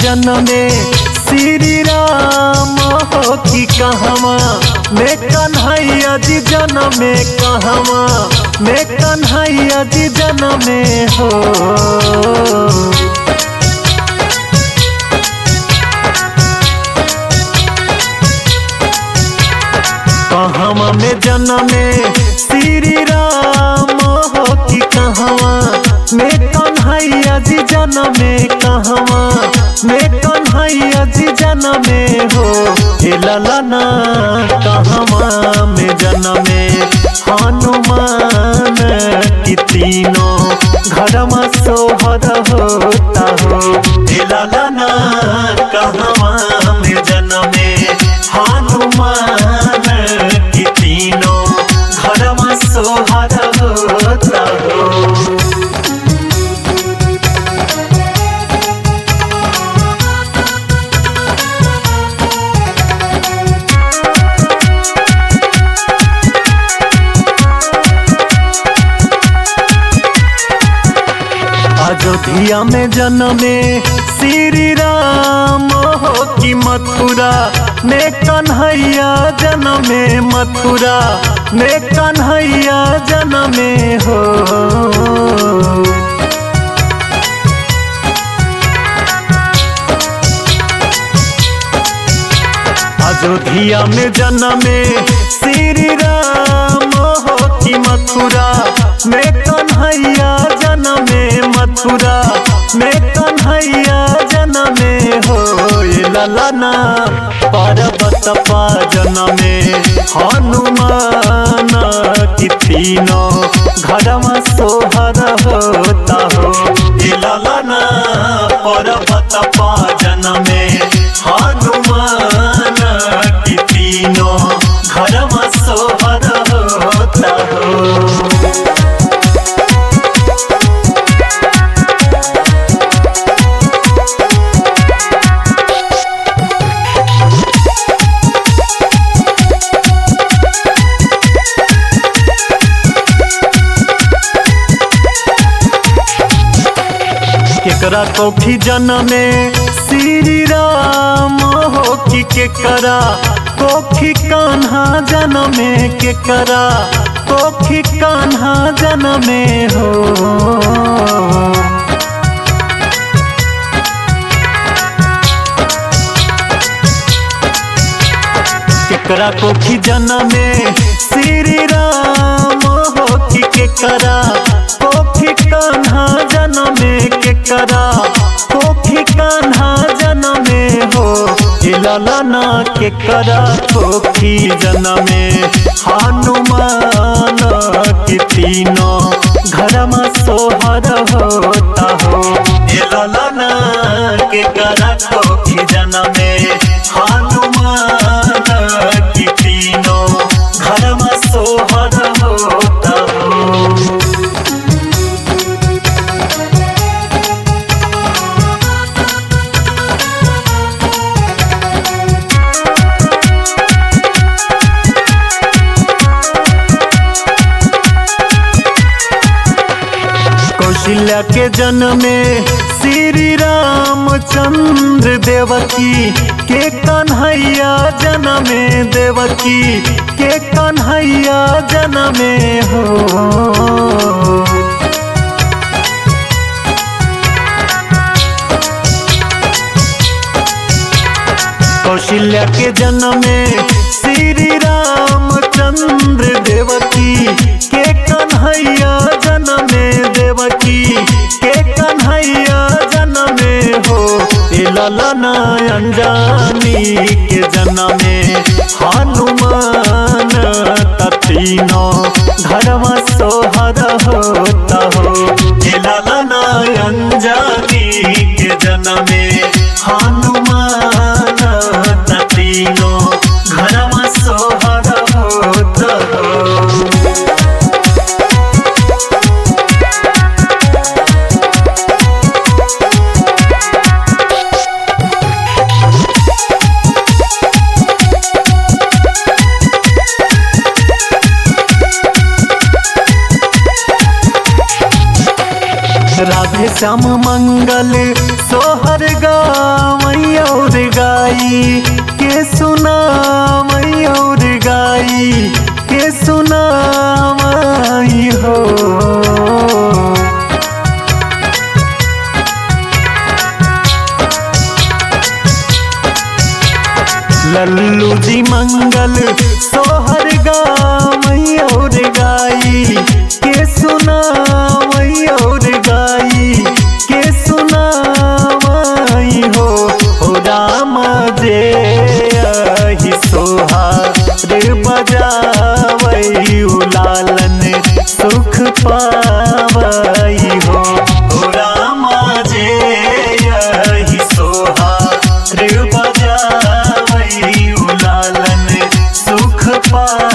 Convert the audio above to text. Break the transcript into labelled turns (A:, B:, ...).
A: जनमे श्री राम हो कि कहवा मैं कन्हैया जी जनमे कहवा मैं कन्हैया जी जनमे हो कहवा में जनमे श्री राम हो कि कहवा मैं कन्हैया जी जनमे कहवा मैं कन्हैया जी जनमे हो हे ललना कहवा में जनमे हनुमान की तीनों घरमा सोहर होता हो हे ललना कहवा में जनमे हनुमान की तीनों घरमा सोहर होता हो अयोध्या में जन्मे श्री राम हो कि मथुरा में कन्हैया जन्मे मथुरा में कन्हैया जन्मे हो अयोध्या में जन्मे श्री राम हो कि मथुरा में कन्हैया जनमे मथुरा में कन्हैया जनमे हो ये ललना पर्वत पा जनमे हनुमान की तीनों घरमा सोहर होता हो ये ललना पर्वत पा जनमे हनुमान की तीनों घरमा सोहर होता हो केकरा कोखी जनमे श्री राम हो कि केकरा कोखी कान्हा जनमे केकरा कोखी कान्हा जनमे हो केकरा कोखी जनमे श्री राम हो कि केकरा कोखी कान्हा जनमे केकरा कोखी कान्हा जनमे हो ललना केकरा कोखी जनमे हनुमान की तीनों घरमा सोहर होता हो ललना केकरा कोखी जनमे हनुमान की तीनों घरमा सोहर होता हो कौशल्या के जन्मे श्री रामचंद्र देवकी के कन्हैया जनमे देवकी के कन्हैया जनमे हो कौशल्या के जन्मे श्री रामचंद्र देवकी के कन्हैया जनमे देवकी के कन्हैया जनमे हो ललना अंजानी के जनमे हनुमान तीनों घरवा सोहर होता हो ललना अंजानी के जनमे हनुमान तीनों घरवा सोहर होता हो राधे श्याम मंगल सोहर गावई और गाई के सुनावई और गाई के सुनावई हो लल्लू जी मंगल सोहर गावई और गाई के सुनावई और गाई के सुनावई हो हो राम जे अहि सोहार बजावई उलालन सुख पावई हो हो राम जे अहि सोहार बजावई उलालन सुख पा